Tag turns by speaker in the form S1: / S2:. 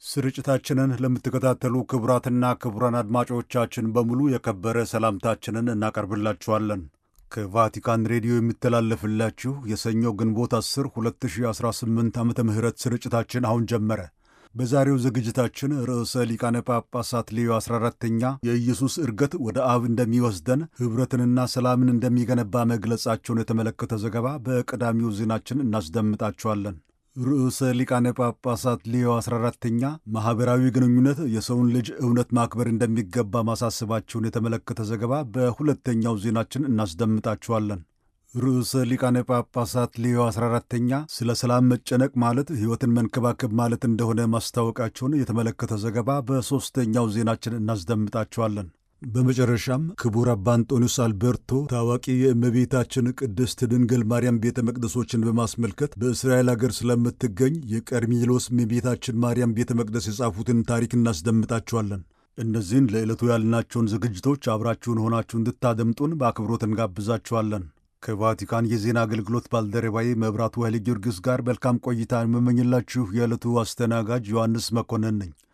S1: ስርጭታችንን ለምትከታተሉ ክቡራትና ክቡራን አድማጮቻችን በሙሉ የከበረ ሰላምታችንን እናቀርብላችኋለን። ከቫቲካን ሬዲዮ የሚተላለፍላችሁ የሰኞ ግንቦት 10 2018 ዓመተ ምህረት ስርጭታችን አሁን ጀመረ። በዛሬው ዝግጅታችን ርዕሰ ሊቃነ ጳጳሳት ሌዮ 14ተኛ የኢየሱስ ዕርገት ወደ አብ እንደሚወስደን ኅብረትንና ሰላምን እንደሚገነባ መግለጻቸውን የተመለከተ ዘገባ በቀዳሚው ዜናችን እናስደምጣችኋለን። ርዕሰ ሊቃነ ጳጳሳት ሌዮ 14ተኛ ማኅበራዊ ግንኙነት የሰውን ልጅ እውነት ማክበር እንደሚገባ ማሳሰባቸውን የተመለከተ ዘገባ በሁለተኛው ዜናችን እናስደምጣችኋለን። ርዕሰ ሊቃነ ጳጳሳት ሌዮ 14ተኛ ስለ ሰላም መጨነቅ ማለት ሕይወትን መንከባከብ ማለት እንደሆነ ማስታወቃቸውን የተመለከተ ዘገባ በሦስተኛው ዜናችን እናስደምጣችኋለን። በመጨረሻም ክቡር አባ አንጦኒዮስ አልቤርቶ ታዋቂ የእመቤታችን ቅድስት ድንግል ማርያም ቤተ መቅደሶችን በማስመልከት በእስራኤል አገር ስለምትገኝ የቀርሜሎስ እመቤታችን ማርያም ቤተ መቅደስ የጻፉትን ታሪክ እናስደምጣችኋለን። እነዚህን ለዕለቱ ያልናቸውን ዝግጅቶች አብራችሁን ሆናችሁ እንድታደምጡን በአክብሮት እንጋብዛችኋለን። ከቫቲካን የዜና አገልግሎት ባልደረባዬ መብራቱ ኃይለ ጊዮርጊስ ጋር መልካም ቆይታ የምመኝላችሁ የዕለቱ አስተናጋጅ ዮሐንስ መኮንን ነኝ።